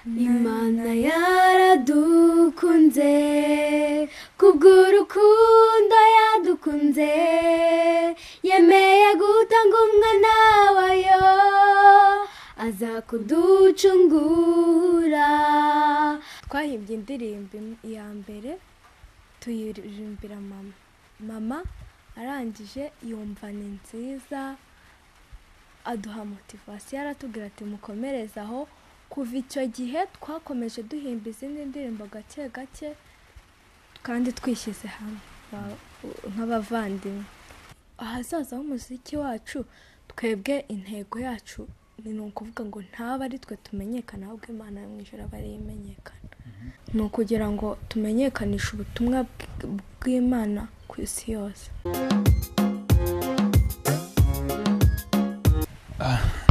imana yaradukunze kubw'urukundo yadukunze yemeye gutanga umwana wayo aza kuducungura twahimbye indirimbo im- iya mbere tuyirimbira mama mama arangije yumva ni nziza aduha motivasiyo aratubwira ati mukomereze aho kuva icyo gihe twakomeje duhimba izindi ndirimbo gake gake kandi twishyize hamwe ba- nk'abavandimwe ahazaza h'umuziki wacu twebwe intego yacu ni ukuvuga ngo ntabe ari twe tumenyekana ahubwo imana yo mu ijoro aba ariyo imenyekana ni ukugira ngo tumenyekanishe ubutumwa bw- bw'imana ku isi yose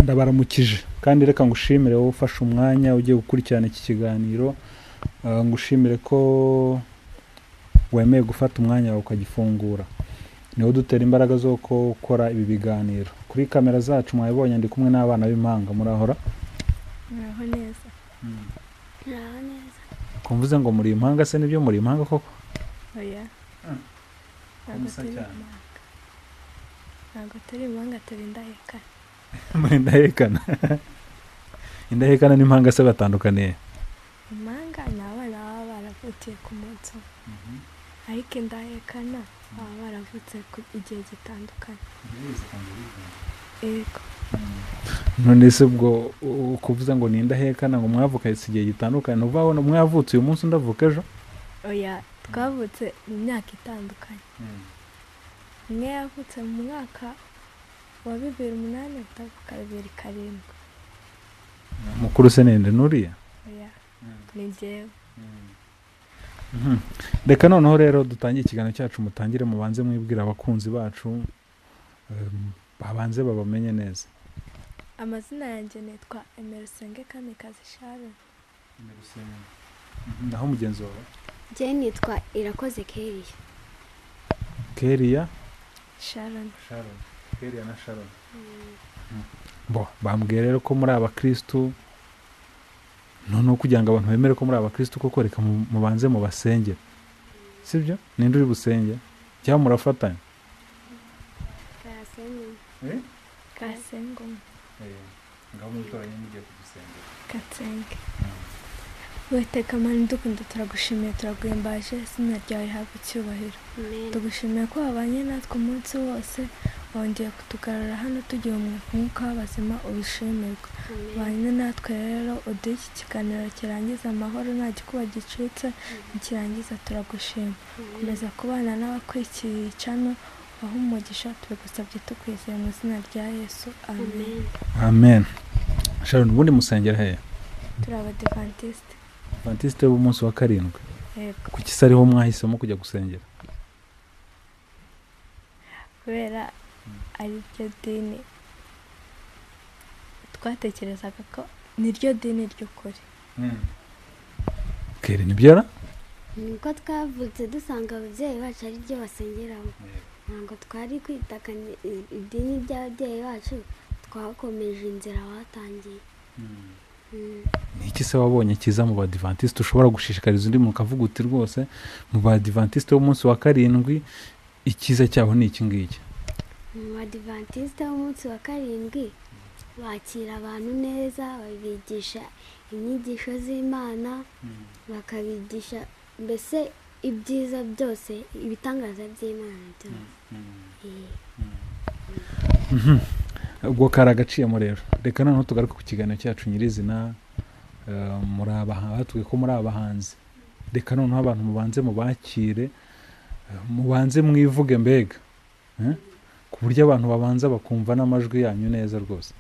ndabaramukije kandi reka ngushimire wowe ufashe umwanya ugiye gukurikirana iki kiganiro Ah, ngushimire ko wemeye gufata umwanya wawe ukagifungura niwo dutera imbaraga zo gukora ibi biganiro kuri kamera zacu mwabibonye ndi kumwe n'abana b'impanga murahora muraho neza kumvuze ngo muri impanga se nibyo muri impanga koko oya Mm. ntabwo Ubusa turi cyane. impanga ntabwo turi impanga turi indahekane muri indahekana indahekana n'impanga se batandukaniye impanga ni abana baba baravutiye ku munsi umwe ariko indahekana baba baravutse ku- igihe gitandukanye yego none se ubwo u- kuvuze ngo ni indahekana ngo mwavukanye si igihe gitandukanye ntuvuga ngo mwavutse uyu munsi undavuka ejo oya twavutse mu myaka itandukanye umwe yavutse mu mwaka wa bibiri umunani undi avuka bibiri karindwi mukuru se nende nuriya oya ni njyewe Mhm. reka noneho rero dutangiye ikiganiro cyacu mutangire mubanze mwibwire abakunzi bacu em, babanze babamenye neza amazina yanjye nitwa emerisenge kamikazi sharon Mhm. naho mugenzi wawe njye nitwa irakoze keriya keriya sharon sharon keriya na sharon bo bambwiye rero ko muri abakirisitu noneho kugira ngo abantu bemere ko muri abakirisitu kuko reka mu- mubanze mubasengere sibyo ninde uri busenge cyangwa murafatanya kasengoma ngaho mutora nyine mugiye kudusengera gatsenge witeka mani dukunda turagushimiye turaguhimbaje izina ryawe rihabwa icyubahiro tugushimiye ko wabanye natwe umunsi wose wongeye kutugarura hano tugira umwuka umwuka w'abazima ubishimirwa ubanye natwe rero uduhe iki kiganiro kirangiza amahoro nta gikuba gicitse nikirangiza turagushima komeza kubana n'abakwikiriye icano aho umugisha tubigusabye tukwizeye mu izina rya yesu amen amen sharon ubundi musengera hehe turi abadivantisite vantisite b'umunsi wa karindwi yego kuki se ariho mwahisemo kujya gusengera kubera ari ryo dini twatekerezaga ko ni ryo dini ry'ukuri kera nibyara niko twavutse dusanga ababyeyi bacu ari ryo basengeramo ntabwo twari kwitaka ni- i- idini ry'ababyeyi bacu twakomeje inzira batangiye Mm. ni iki se wabonye cyiza mu badivantiste ushobora gushishikariza undi muntu ukavuga uti rwose mu badivantiste b'umunsi wa karindwi icyiza cyabo ni iki ngiki mu badivantiste b'umunsi wa karindwi bakira abantu neza babigisha inyigisho z'imana bakabigisha mbese ibyiza byose ibitangaza by'imana byose Eh. ubwo kari agaciyemo rero reka noneho tugaruke ku kiganiro cyacu nyirizina eh, muri abaha- batubwiye ko muri abahanzi reka noneho abantu mubanze mubakire eh, mubanze mwivuge mbega eh? ku buryo abantu babanza bakumva n'amajwi yanyu neza rwose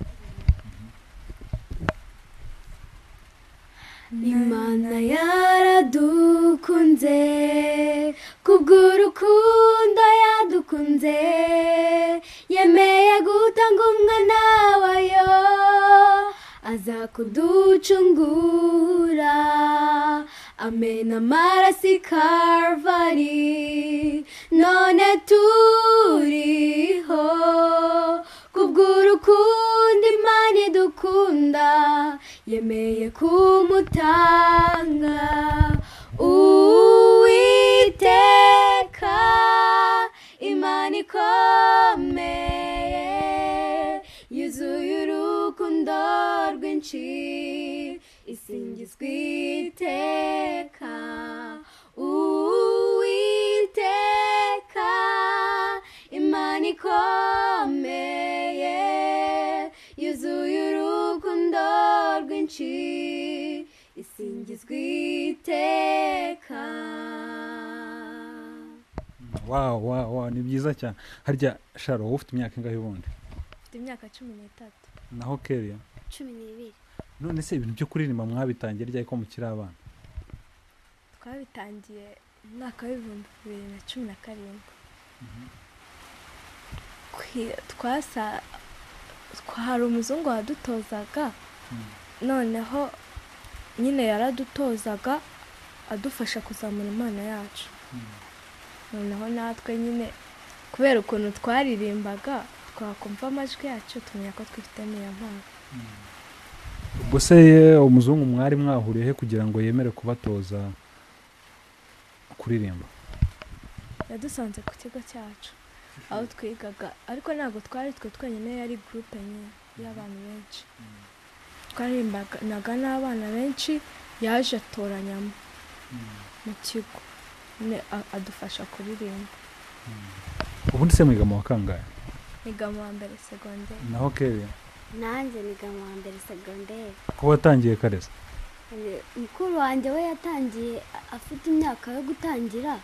imana yaradukunze kubw'urukundo yadukunze yemeye gutanga umwana wayo aza kuducungura amena amaraso i karvari none turiho kubw'urukundo imana idukunda yemeye kumutanga uwiteka imana ikomeye yuzuye urukundo rwinshi isingizwa iteka uwiteka imana ikomeye yuzuye urukundo rwinshi isingizwa iteka wawu wawu wawu ni byiza cyane harya sharo wowe ufite imyaka ingahe ubundi mfite imyaka cumi n'itatu naho keriya cumi n'ibiri none se ibintu byo kuririmba mwabitangiye ryari ko mukiri abana twabitangiye mu mwaka w'ibihumbi bibiri na cumi na karindwi Kwi- twasa twa- hari umuzungu wadutozaga noneho nyine yaradutozaga adufasha kuzamura impano yacu noneho natwe nyine kubera ukuntu twaririmbaga twakumva amajwi yacu tumenya ko twifitemo iyo mpano ubwo se ye, umuzungu mwari mwahuriye he kugira ngo yemere kubatoza kuririmba yadusanze ku kigo cyacu aho twigaga ariko ntabwo twari twe twenyine yari gurupe nyine y'abantu benshi twarimbanaga n'abana benshi yaje atoranyamo mu kigo nyine a- adufasha kuririmba ubundi se mwiga mu wa kangahe niga mu wa mbere segonderi naho keriya nanjye niga mu wa mbere segonderi ko watangiye kareza Eh, mukuru wanjye we yatangiye a- afite imyaka yo gutangira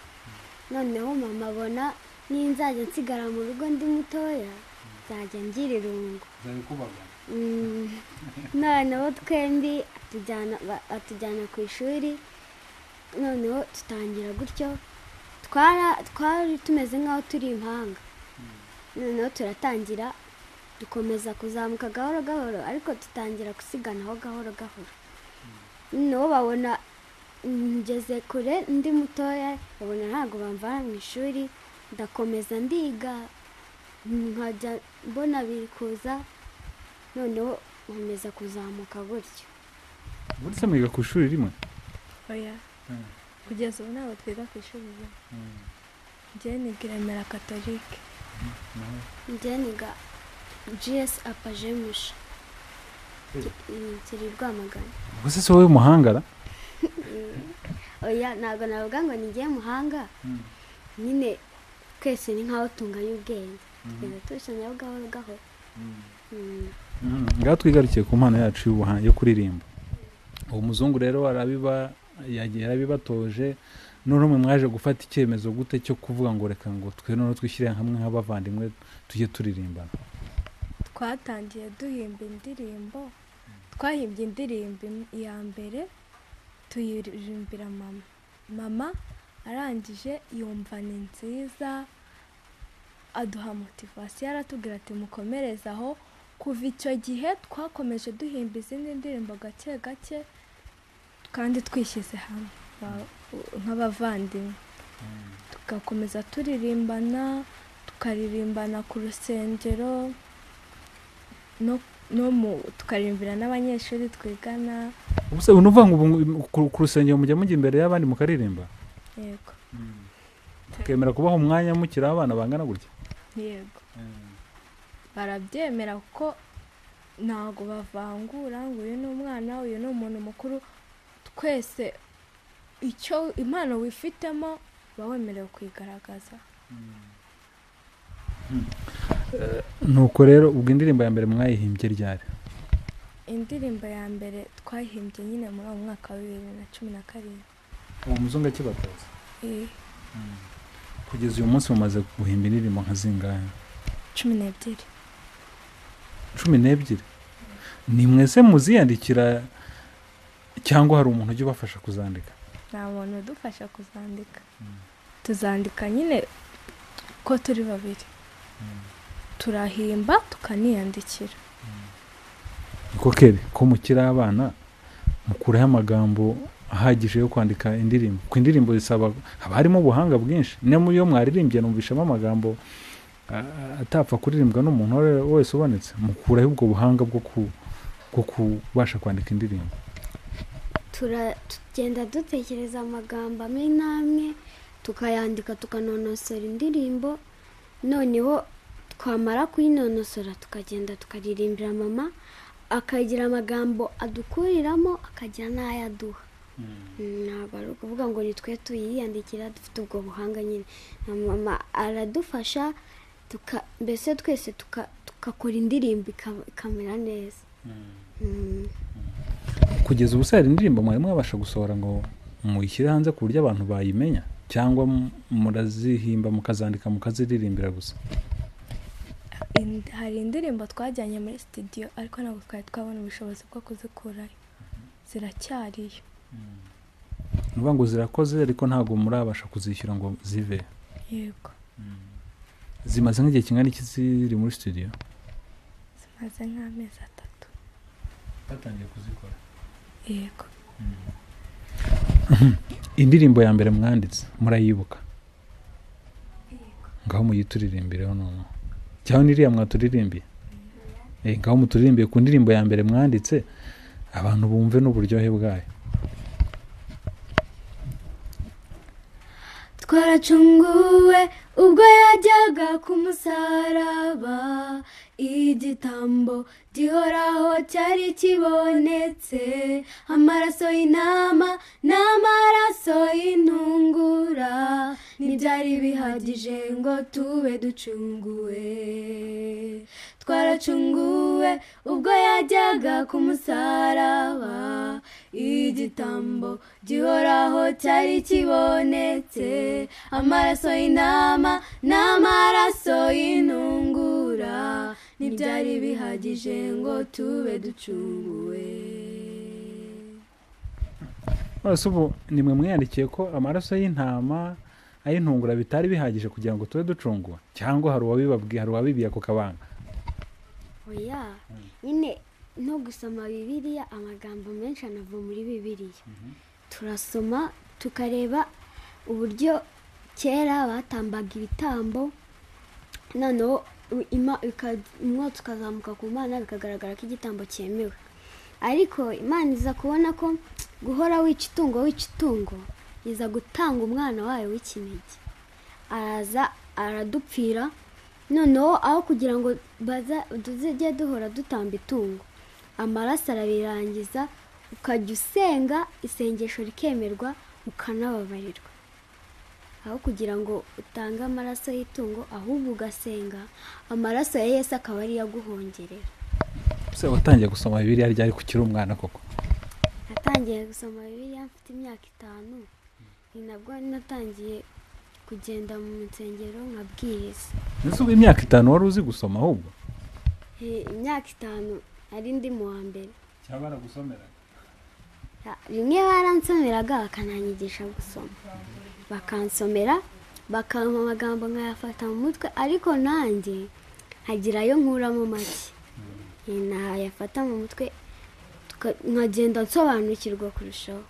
noneho mama abona niyo nzajya nsigara mu rugo ndi mutoya nzajya ngira irungu Mm, noneho twembi atujyana ba- atujyana ku ishuri noneho tutangira gutyo twara- twari tumeze nk'aho turi impanga noneho turatangira dukomeza kuzamuka gahoro gahoro ariko tutangira gusiganaho gahoro gahoro noneho babona ngeze kure ndi mutoya babona ntabwo bamvana mu ishuri ndakomeza ndiga nkajya mbona biri kuza noneho nkomeza kuzamuka gutyo ubundi se mwiga ku ishuri rimwe oya Mm. kugeza ubu ntabwo twiga ku ishuri rimwe njyewe niga i remera katolike Naho- njye niga gs apajemusha kiri rwamagana ubwo se si wowe muhangara oya ntabwo navuga ngo nigiye muhanga nyine twese ni nk'aho tunganya ubwenge tugenda turushanyaho gahoro gahoro Mm. Mm, ngaho twigarukiye ku mpano yacu y'ubuhanzi yo kuririmba uwo muzungu rero arabiba yagiye yarabibatoje n'urumwe mwaje gufata icyemezo gute cyo kuvuga ngo reka ngo twe noneho twishyire hamwe nk'abavandimwe tujye turirimbana twatangiye duhimba indirimbo twahimbye indirimbo im- iya mbere tuyirimbira mama mama arangije yumva ni nziza aduha motivasiyo aratubwira ati mukomereze aho kuva icyo gihe twakomeje duhimba izindi ndirimbo gake gake kandi twishyize hamwe ba- u- nk'abavandimwe tugakomeza turirimbana tukaririmbana ku rusengero no no mu tukaririmbira n'abanyeshuri twigana ubuse unuvuga ngo ubu ngu- ku ku rusengero mujya mujya imbere y'abandi mukaririmba yego mukemera kubaha umwanya mukiri abana bangana gutya yego barabyemera kuko ntabwo bavangura ngo uyu ni umwana uyu ni umuntu mukuru twese icyo impano wifitemo uba wemerewe kuyigaragaza nuko rero ubwo indirimbo ya mbere mwayihimbye ryari indirimbo ya mbere twahimbye nyine muri uwo mwaka wa bibiri na cumi na karindwi uwo muzungu akibatoza Eh, kugeza uyu munsi mumaze guhimba indirimbo nka zingahe cumi n'ebyiri cumi n'ebyiri ni mwese muziyandikira cyangwa hari umuntu ujya ubafasha kuzandika nta muntu udufasha kuzandika tuzandika nyine ko turi babiri turahimba tukaniyandikira niko kere ko mukiri abana mukuraho amagambo ahagije yo kwandika indirimbo ku indirimbo zisaba haba harimo ubuhanga bwinshi niyo muri yo mwaririmbye numvishamo amagambo a- a- atapfa kuririmbwa n'umuntu uwo ari we wese ubonetse mukuraho ubwo buhanga bwo ku- bwo kubasha kwandika indirimbo tugenda dutekereza amagambo amwe n'amwe tukayandika tukanonosora indirimbo noneho twamara kuyinonosora tukagenda tukaririmbira mama akagira amagambo adukuriramo akagira n'ayo aduha ntabwo ari ukuvuga ngo ni twe tuyiyandikira dufite ubwo buhanga nyine na mama aradufasha mbese twese tugakora indirimbo ikamera neza kugeza ubu se hari indirimbo mwari mwabasha gusohora ngo muyishyire hanze ku buryo abantu bayimenya cyangwa murazihimba mukazandika mukaziririmbira gusa hari indirimbo twajyanye muri sitidiyo ariko ntabwo twari twabona ubushobozi bwo kuzikurayo ziracyariyo ni ukuvuga ngo zirakoze ariko ntabwo murabasha kuzishyura ngo zive yego zimaze nk'igihe kingana iki ziri muri sitidiyo zimaze nk'amezi atatu batangiye kuzikora yego indirimbo ya mbere mwanditse murayibuka ngaho muyituririmbiraho noneho cyangwa n'iriya mwaturirimbiye ngaho muturirimbiye ku ndirimbo ya mbere mwanditse abantu bumve n'uburyohe bwayo twaracunguwe ubwo yajyaga ku musaraba igitambo gihoraho cyari kibonetse amaraso y'intama n'amaraso y'intungura ntibyari bihagije ngo tube ducunguwe twaracunguwe ubwo yajyaga ku musaraba igitambo gihoraho cyari kibonetse amaraso y'intama n'amaraso y'intungura ntibyari bihagije ngo tube ducunguwe bose ubu nimwe mwiyandikiye ko amaraso y'intama ay'intungura bitari bihagije kugira ngo tube ducunguwe cyangwa hari uwabibabwiye hari uwabibiye ako kabanga oya nyine no gusoma bibiriya amagambo menshi anava muri bibiriya turasoma tukareba uburyo kera batambaga ibitambo noneho umwotsi ukazamuka ku mana bikagaragara ko igitambo cyemewe ariko imana iza kubona ko guhora wica itungo wica itungo iza gutanga umwana wayo w'ikinege araza aradupfira noneho aho kugira ngo tujye duhora dutamba itungo amaraso arabirangiza ukajya usenga isengesho rikemerwa ukanababarirwa aho kugira ngo utange amaraso y'itungo ahubwo ugasenga amaraso ya Yesu akaba ariyo aguhongerera ese watangiye gusoma bibiriya ryari kukiri umwana koko natangiye gusoma bibiriya mfite imyaka itanu ni nabwo natangiye kugenda mu nsengero nkabwiriza mbese ubu imyaka itanu wari uzi gusoma ahubwo imyaka itanu ari ndi mu wa mbere cyangwa baragusomeraga rimwe baransomeraga bakananyigisha gusoma bakansomera bakampa amagambo nkayafata mu mutwe ariko nanjye nkagirayo nkuramo make nayafata mu mutwe nkagenda nsobanukirwa kurushaho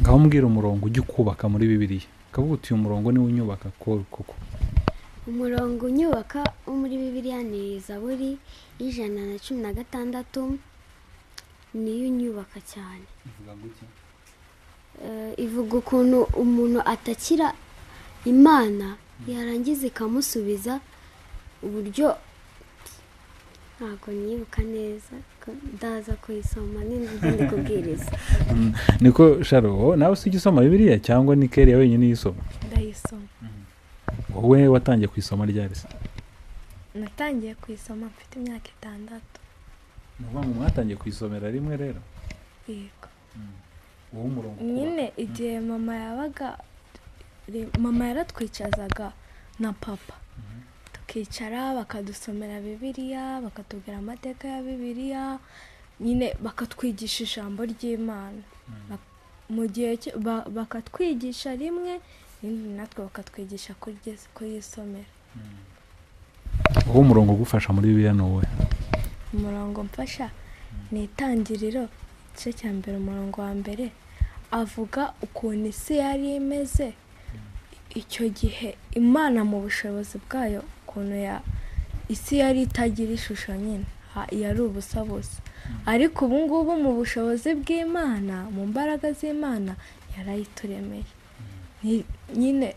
ngaho mbwira umurongo ujya ukubaka muri bibiriya ukavuga uti uyu murongo niwo unyubaka koko umurongo unyubaka wo muri bibiriya ni zaburi y'ijana na cumi na gatandatu niyo unyubaka cyane ivuga ukuntu umuntu atakira imana yarangiza ikamusubiza uburyo ntabwo nibuka neza ndaza kuyisoma n'indi kubwiriza niko sharo nawe si ugisoma bibiriya cyangwa ni kera wenyine uyisoma ndayisoma wowe watangiye kuyisoma ryari se natangiye kuyisoma mfite imyaka itandatu ni ukuvuga ngo mwatangiye kuyisomera rimwe rero yego wowe umurongo nyine igihe mama yabaga mama yaratwicazaga na papa tukicara bakadusomera bibiliya bakatubwira amateka ya bibiliya nyine bakatwigisha ijambo ry'imana mu gihe bakatwigisha rimwe irindi natwe bakatwigisha kuyisomera wowe umurongo ugufasha muri bibiliya ni uwe umurongo mfasha ni itangiriro igice cya mbere umurongo wa mbere avuga ukuntu isi yari imeze icyo gihe imana mu bushobozi bwayo ukuntu isi yari itagira ishusho nyine ha- yari ubusa busa ariko ubu ngubu mu bushobozi bw'imana mu mbaraga z'imana yarayituremeye Ni- nyine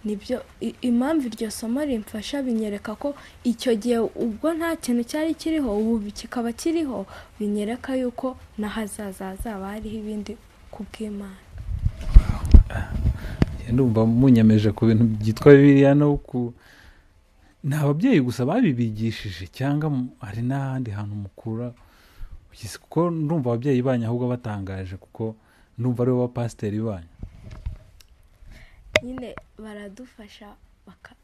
nibyo i- impamvu iryo somo rimfasha binyereka ko icyo gihe ubwo nta kintu cyari kiriho ubu kikaba kiriho binyereka yuko n'ahazaza hazaba hariho ibindi ku bw'imana ndumva munyemeje ku bintu byitwa bibiriya no ku ni ababyeyi gusa babibigishije cyangwa mu- hari n'ahandi hantu mukura Ugize- kuko ndumva ababyeyi banyu ahubwo batangaje kuko ndumva aribo bapasiteri banyu nyine baradufasha baka-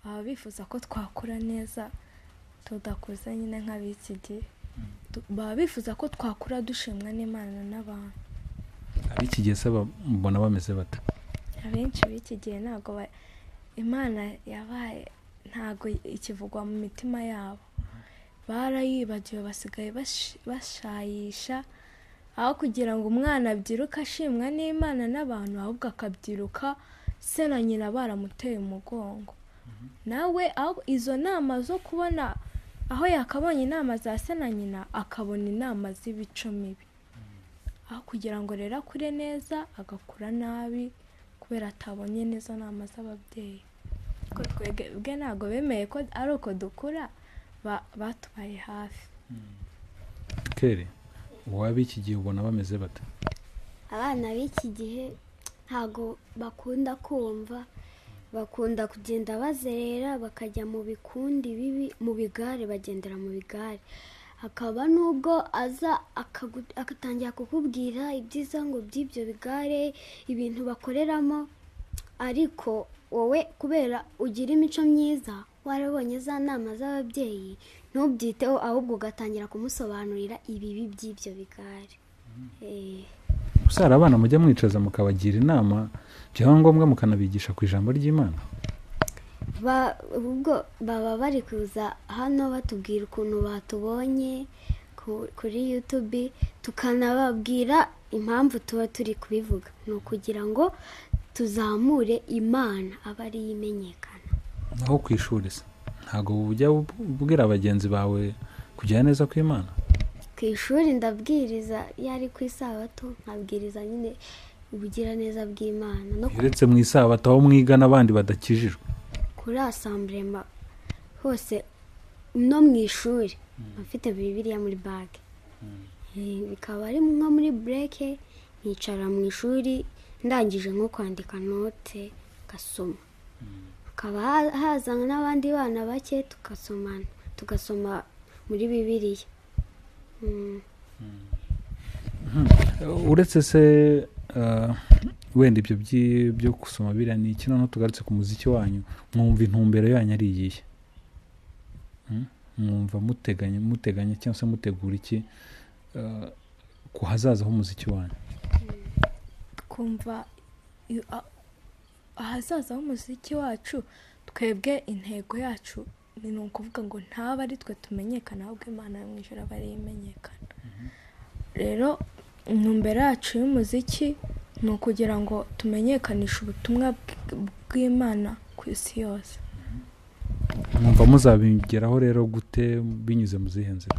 baba bifuza ko twakura neza tudakuze nyine nk'ab'iki gihe Tu- baba bifuza ko twakura dushimwa n'imana n'abantu ab'iki gihe se ba- mbona bameze bata abenshi b'iki gihe ntabwo ba- imana yabaye ntabwo ikivugwa mu mitima yabo barayibagiwe basigaye bash- bashayisha aho kugira ngo umwana abyiruke ashimwa n'imana n'abantu ahubwo akabyiruka se na nyina baramuteye umugongo nawe aho izo nama zo kubona aho yakabonye inama za se na nyina akabona inama z'imico mibi aho kugira ngo rero akure neza agakura nabi kubera atabonye neza nama z'ababyeyi ko twebwe bwe ntabwo bemeye ko ari uko dukura ba- batubaye hafi kere uwa b'iki gihe ubona bameze bata abana b'iki gihe ntabwo bakunda kumva bakunda kugenda bazerera bakajya mu bikundi bibi mu bigare bagendera mu bigare hakaba n'ubwo aza akagu- agatangira kukubwira ibyiza ngo by'ibyo bigare ibintu bakoreramo ariko wowe kubera ugira imico myiza warabonye za nama z'ababyeyi ntubyiteho ahubwo ugatangira kumusobanurira ibibi by'ibyo bigare Eh. gusa hari abana mujya mwicaza mukabagira inama byaba ngombwa mukanabigisha ku ijambo ry'imana Ba- ubwo baba bari kuza hano batubwira ukuntu batubonye ku- kuri yutube tukanababwira impamvu tuba turi kubivuga ni ukugira ngo tuzamure imana aba ariyo imenyekana aho ku ishuri se ntabwo bujya ubwira bagenzi bawe kujya neza ku imana ku ishuri ndabwiriza iyo ari ku isabato nkabwiriza nyine ubugiraneza bw'imana no ku- uretse mu isabato aho mwiga n'abandi badakijijwe kuri asamburema hose no mu ishuri afite bibiriya muri bage Eh, bikaba ari nko muri bureke nkicara mu ishuri ndangije nko kwandika note ngasoma hakaba ha- haza n'abandi bana bake tugasomana tugasoma muri bibiriya Mm. uretse se eh, wenda ibyo byi- byo gusoma biriya ni iki noneho tugarutse ku muziki wanyu mwumva intumbero yanyu ari iyihe Hmm? mwumva muteganya muteganya cyangwa se mutegura iki eh, ku hazaza h'umuziki wanyu twumva iyo- a- ahazaza h'umuziki wacu twebwe intego yacu ni ni ukuvuga ngo ntaba ari twe tumenyekana ahubwo imana yo mu ijoro aba ariyo imenyekana rero intumbero yacu y'umuziki ni ukugira ngo tumenyekanishe ubutumwa bw- bw'imana ku isi yose mwumva muzabigeraho rero gute binyuze mu zihe nzira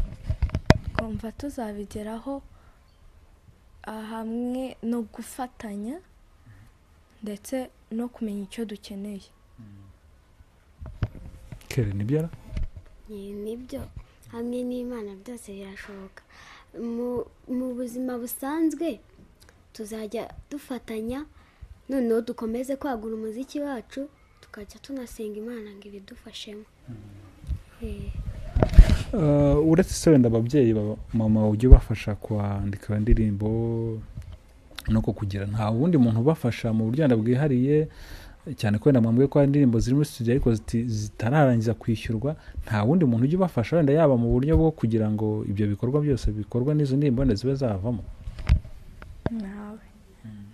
twumva tuzabigeraho ah, hamwe no gufatanya ndetse no kumenya icyo dukeneye kere nibyara Ni- nibyo hamwe n'imana byose birashoboka Mu- mu buzima busanzwe tuzajya dufatanya noneho dukomeze kwagura umuziki wacu tukajya tunasenga imana ngo ibidufashemo Eh, Eh, uretse se wenda ababyeyi ba mama ujya ubafasha kwandika indirimbo no ku kugira nta wundi muntu ubafasha mu buryo wenda bwihariye cyane ko wenda mwambwiye ko hari indirimbo ziri muri studio ariko ziti- zitararangiza kwishyurwa nta wundi muntu ujya ubafasha wenda yaba mu buryo bwo kugira ngo ibyo bikorwa byose bikorwa n'izo ndirimbo wenda zibe zavamo nawe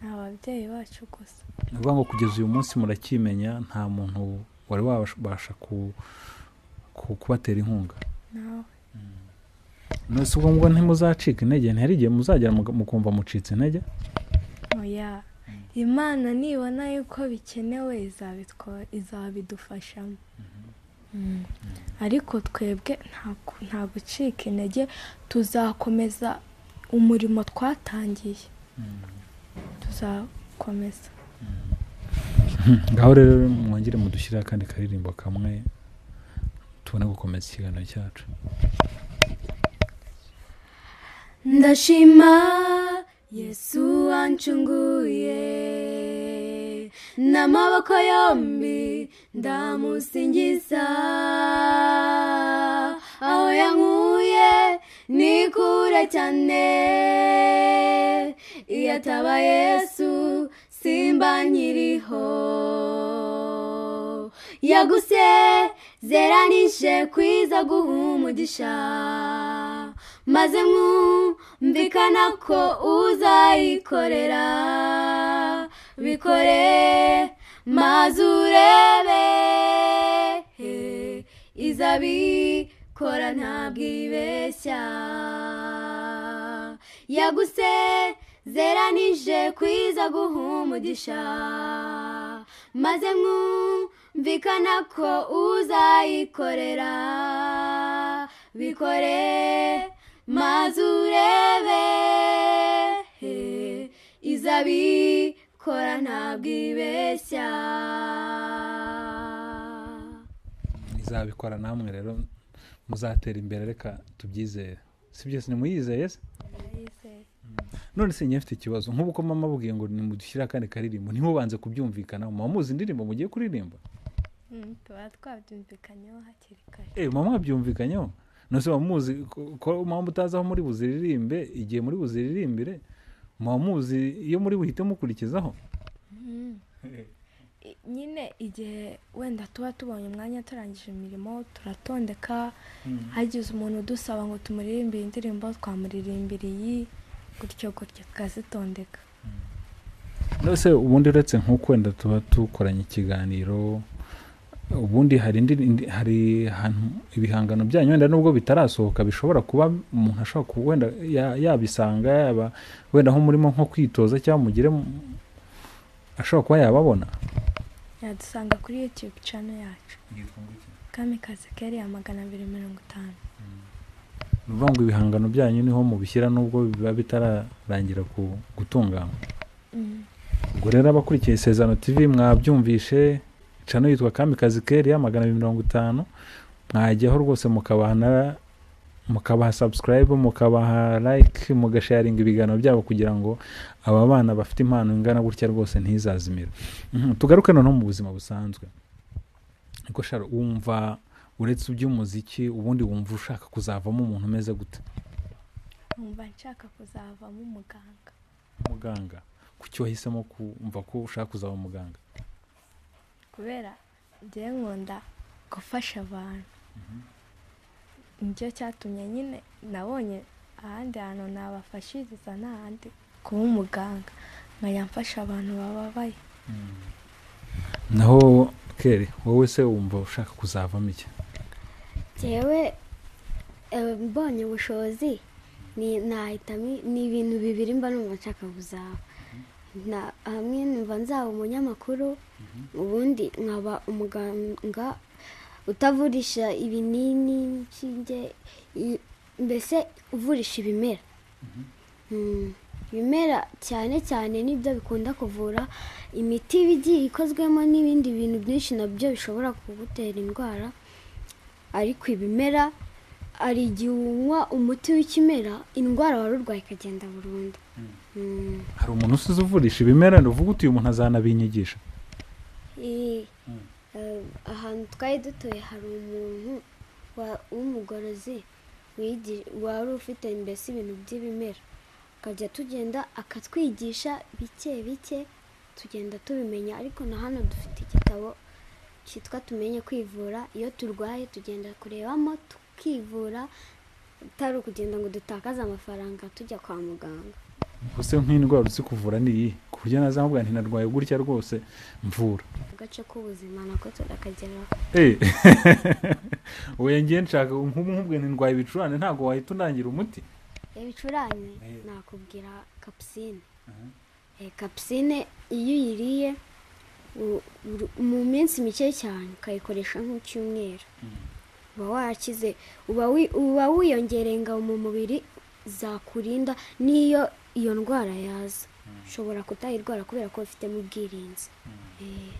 ni ababyeyi bacu gusa ni ukuvuga ngo kugeza uyu munsi murakimenya nta muntu wari wabasha ku- ku- kubatera inkunga nawe nose ubwo ngo ntimuzacika intege ntihari igihe muzagera muga- mukumva mucitse intege oya imana nibona yuko bikenewe izabitwa- izabidufashamo ariko twebwe nta- nta gucika intege tuzakomeza umurimo twatangiye tuzakomeza ngaho rero mwongere mudushyire akandi karirimbo kamwe tubone gukomeza ikiganiro cyacu ndashima yesu wancunguye n'amaboko yombi ndamusingiza aho yankuye ni kure cyane iyo ataba yesu simba nkiriho yagusezeranije kwiza guha umugisha maze mwumvikana ko uzayikorera bikore maze urebe izabikora ntabwo ibeshya yagusezeranije kwiza guha umugisha maze mwumvikana ko uzayikorera bikore maze urebe izabikora ntabwo ibeshya izabikora namwe rero muzatera imbere reka tubyizere si byose nimuyizeye se none se nyine mfite ikibazo nk'ubu uko mama abubwiye ngo nimudushyire akandi karirimbo ntimubanze kubyumvikanaho muba muzi indirimbo mugiye kuririmba tuba twabyumvikanyeho hakiri kare eee mama mwabyumvikanyeho nose muba muzi ko- ko mama mutazi aho muri buziririmbe igihe muri buziririmbire muba muzi iyo muri buhite mukurikizaho I- nyine igihe wenda tuba tubonye umwanya turangije imirimo turatondeka hagize umuntu udusaba ngo tumuririmbire indirimbo twamuririmbira iyi gutyo gutyo tukazitondeka nose ubundi uretse nk'uko wenda tuba dukoranye ikiganiro ubundi hari indi indi- hari ahantu ibihangano byanyu wenda nubwo bitarasohoka bishobora kuba umuntu ashobora kuba wenda ya- yabisanga yaba wenda aho murimo nko kwitoza cyangwa mugire mu- ashobora kuba yababona yadusanga kuri youtube channel yacu kamikazi keri ya magana abiri mirongo itanu ni ukuvuga ngo ibihangano byanyu niho mubishyira nubwo biba bitararangira ku- gutunganywa ubwo rero abakurikiye isezerano tv mwabyumvishe cano yitwa kamikazi keri ya magana abiri mirongo itanu mwajyaho rwose mukabana mukabaha sabusikarayibu mukabaha like mugasharinga ibiganiro byabo kugira ngo aba bana bafite impano ingana gutya rwose ntizazimire Mhm, tugaruke noneho mu buzima busanzwe niko shara wumva uretse iby'umuziki ubundi wumva ushaka kuzavamo umuntu umeze gute nkumva nshaka kuzavamo umuganga muganga kuki wahisemo kumva ko ushaka kuzaba muganga kubera njye nkunda gufasha abantu nicyo cyatumye nyine nabonye ahandi hantu nabafashiriza n'ahandi kuba umuganga nkajya mfasha abantu bababaye naho kere wowe se wumva ushaka kuzavamo iki njyewe eh, mbonye ubushobozi ni- nahitamo ni ibintu bibiri mba numva nshaka kuzaba Na- hamwe numva nzaba umunyamakuru ubundi nkaba umuganga utavurisha ibinini inshinge i- mbese uvurisha ibimera Mm, ibimera cyane cyane nibyo bikunda kuvura imiti iba igiye ikozwemo n'ibindi bintu byinshi nabyo bishobora kugutera indwara ariko ibimera hari igihe unywa umuti w'ikimera indwara wari urwaye ikagenda burundu Mm. hari umuntu usize uvurisha ibimera ni uvuga uti uyu muntu azanabinyigisha Eh, eh, ahantu twari dutuye hari umuntu wa- w'umugorozi wigi- wari ufite mbese ibintu by'ibimera akajya tugenda akatwigisha bike bike tugenda tubimenya ariko na hano dufite igitabo cyitwa tumenye kwivura iyo turwaye tugenda kurebamo tukivura atari ukugenda ngo dutakaze amafaranga tujya kwa muganga use nk'indwara uzi kuvura ni iyi ku buryo nazamubwira nti narwaye gutya rwose mvura agace k'ubuzima nako turakageraho Eh, oya ngiye nshaka nk'umwe ndwaye ibicurane ntabwo wahita unangira umuti ibicurane Eh. nakubwira kapusine Eh, kapusine iyo uyiriye u- uru- mu minsi mike cyane ukayikoresha nk'icyumweru uba warakize uba wi- uba wiyongereye ingabo mu mubiri zakurinda n'iyo iyo ndwara yaza ushobora kutayirwara kubera ko ufitemo ubwirinzi Eh,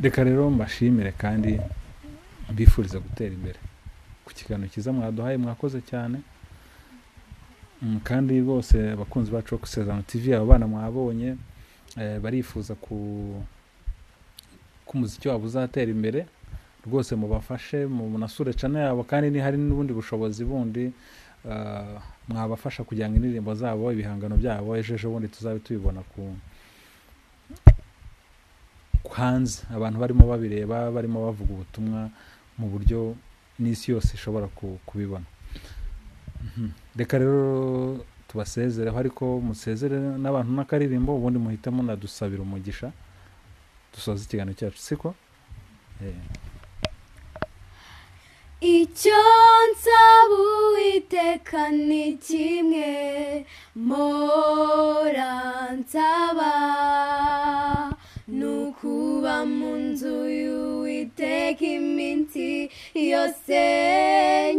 reka rero mbashimire kandi mbifuriza gutera imbere ku kiganiro cyiza mwaduhaye mwakoze cyane Mm, kandi rwose abakunzi bacu bo gusezerano tv aba bana mwabonye eh, barifuza ku ko umuziki wabo uzatera imbere rwose mubafashe munasure cana yabo kandi ni hari n'ubundi bushobozi bundi eh, mwabafasha kugira ngo indirimbo zabo ibihangano byabo ejo ejo bundi tuzabe tubibona ku hanze abantu barimo babireba barimo bavuga ubutumwa mu buryo n'isi yose ishobora ku- kubibona Mhm. reka rero tubasezereho ariko musezere n'abantu n'akaririmbo ubundi muhite munadusabira umugisha dusoza ikiganiro cyacu siko Eh, icyo nsaba uwiteka ni kimwe mora nsaba ni ukuba mu nzu y'uwiteka iminsi yose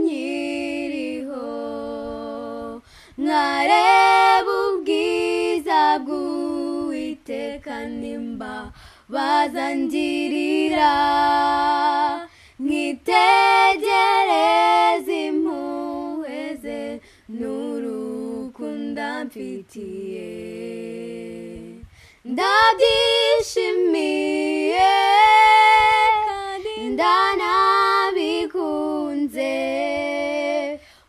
nyiriho nkareba ubwiza bw'uwiteka nimba bazangirira nkitegereze impuhwe ze n'urukundo mfitiye ndabyishimiye kandi ndanabikunze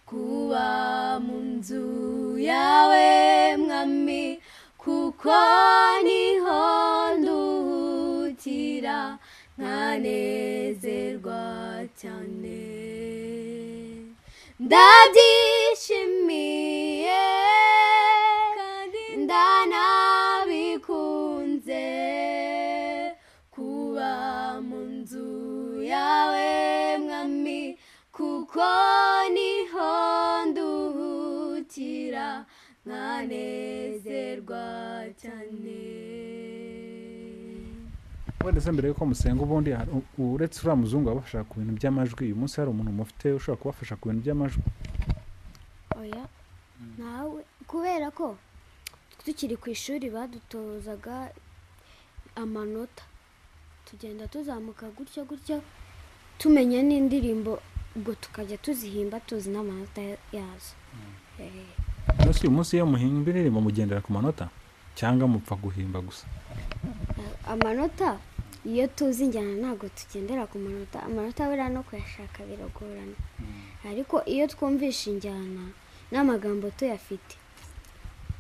kuba mu nzu yawe mwami kuko niho nduhutira nkanezerwa cyane ndabyishimiye kandi ndanabikunze kuba mu nzu yawe mwami kuko niho nduhukira nkanezerwa cyane wenda se mbere yuko musenga ubundi hari- u- uretse uriya muzungu abafasha ku bintu by'amajwi uyu munsi hari umuntu mufite ushobora kubafasha ku bintu by'amajwi oya nawe kubera ko tukiri ku ishuri badutozaga amanota tugenda tuzamuka gutyo gutyo tumenya n'indirimbo ubwo tukajya tuzihimba tuzi n'amanota ya- yazo Eh, None se uyu munsi iyo muhimba indirimbo mugendera ku manota cyangwa mupfa guhimba gusa amanota iyo tuzi injyana ntabwo tugendera ku manota amanota buriya no kuyashaka biragorana ariko iyo twumvishe injyana n'amagambo tuyafite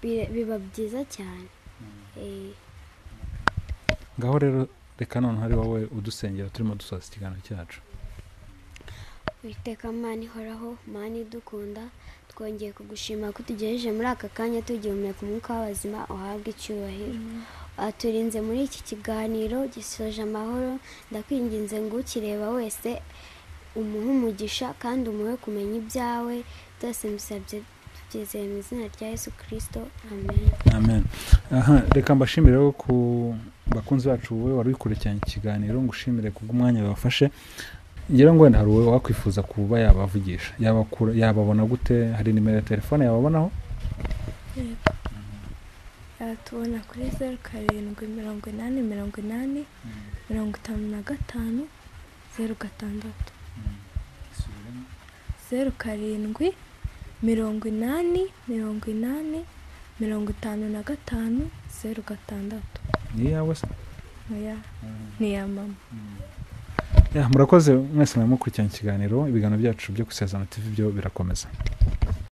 bira- biba byiza cyane Eh, ngaho rero reka noneho ari wowe udusengera turimo dusoza ikiganiro cyacu witeka mani ihoraho mani idukunda twongeye kugushima ko utugejeje muri aka kanya tugihumeka umwuka w'abazima uhabwe icyubahiro waturinze muri iki kiganiro gisoje amahoro ndakwinginze ngo ukireba wese umuhe umugisha kandi umuhe kumenya ibyawe byose musabye tubyizeye mu izina rya yesu kirisito amen amen aha reka mbashimire rero ku bakunzi bacu wowe wari wikurikiranye ikiganiro ngushimire kubw'umwanya bafashe ngira ngo wenda hari uwe wakwifuza kuba yabavugisha Yabakura- yababona gute hari nimero ya telefone yababonaho tubona kuri zeru karindwi mirongo inani mirongo inani mirongo itanu na gatanu zeru gatandatu zeru karindwi mirongo inani mirongo inani mirongo itanu na gatanu zeru gatandatu ni iyawe se oya ni iya mama Ya, murakoze mwese mwari mukurikiranye ikiganiro ibiganiro byacu byo gusezerano tv byo birakomeza